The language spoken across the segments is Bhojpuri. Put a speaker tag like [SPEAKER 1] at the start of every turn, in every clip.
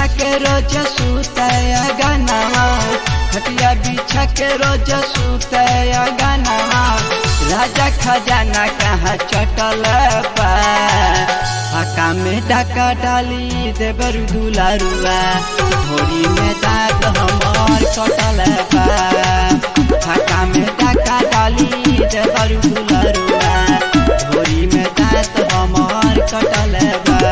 [SPEAKER 1] के रोज सुतया गानावा खटिया बिछा के रोज सुतया गानावा राजा खजाना कहाँ चटल बा हका में डाका डाली देवर दुलारुआ भोरी में दांत हमार कटल बा हका में डाका डाली देवर दुलारुआ भोरी में दांत हमार कटल बा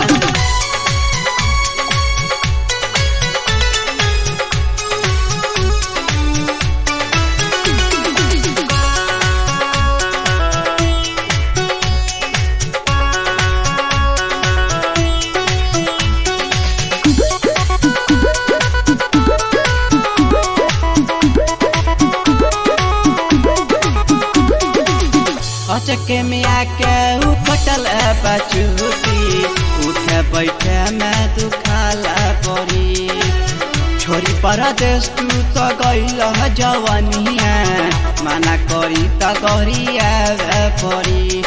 [SPEAKER 1] अचके में आके उपटल बचूती उठे बैठे में दुखाला पड़ी छोरी परदेश तू तो गईल जवनिया माना करी त गरिया पड़ी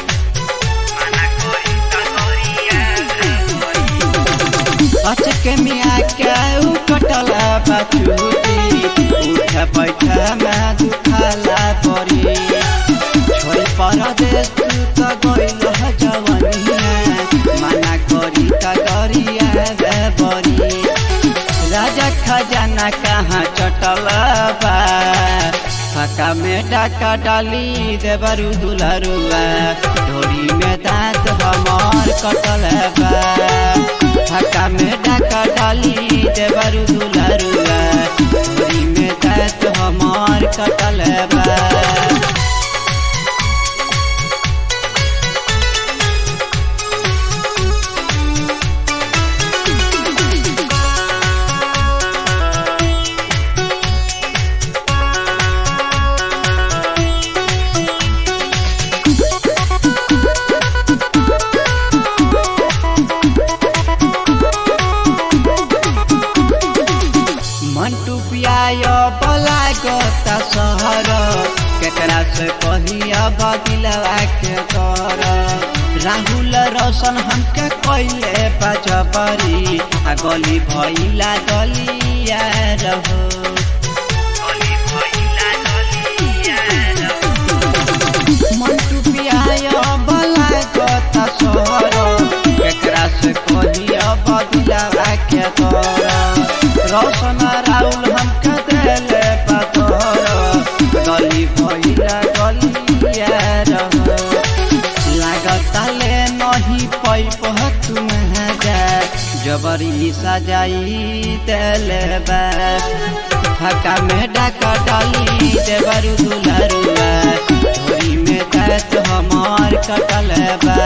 [SPEAKER 1] अचके में आके उपटल बचूती उठे बैठे में दुखाला पड़ी छोरी परदेश तू त गइल जवनिया माना करी त गरिया बरी राजा खजाना कहाँ चटल बा फका में डाका डाली देवरु दुलरुआ ढोरी में दांत हमार कटल बा फका में डाका डाली देवरु दुलरुआ ढोरी में दांत हमार कटल बा मंटू पियाय बला गता सहर केकरा से कहिया बदिलवा के कर राहुल रोशन हमके कइले बजबरी आ गली भइला गलिया रहो मंटू पियाय बला गता सहर केकरा से कहिया बदिलवा के कर रोशन राउल हमके देले पतोर गली भइला गलिया रहो लागता ले नहीं पैप तुम जा जबरी सजाई देले बा हका में डाका डाली देवरु दुलरुआ धोरी में तत हमार कटल बा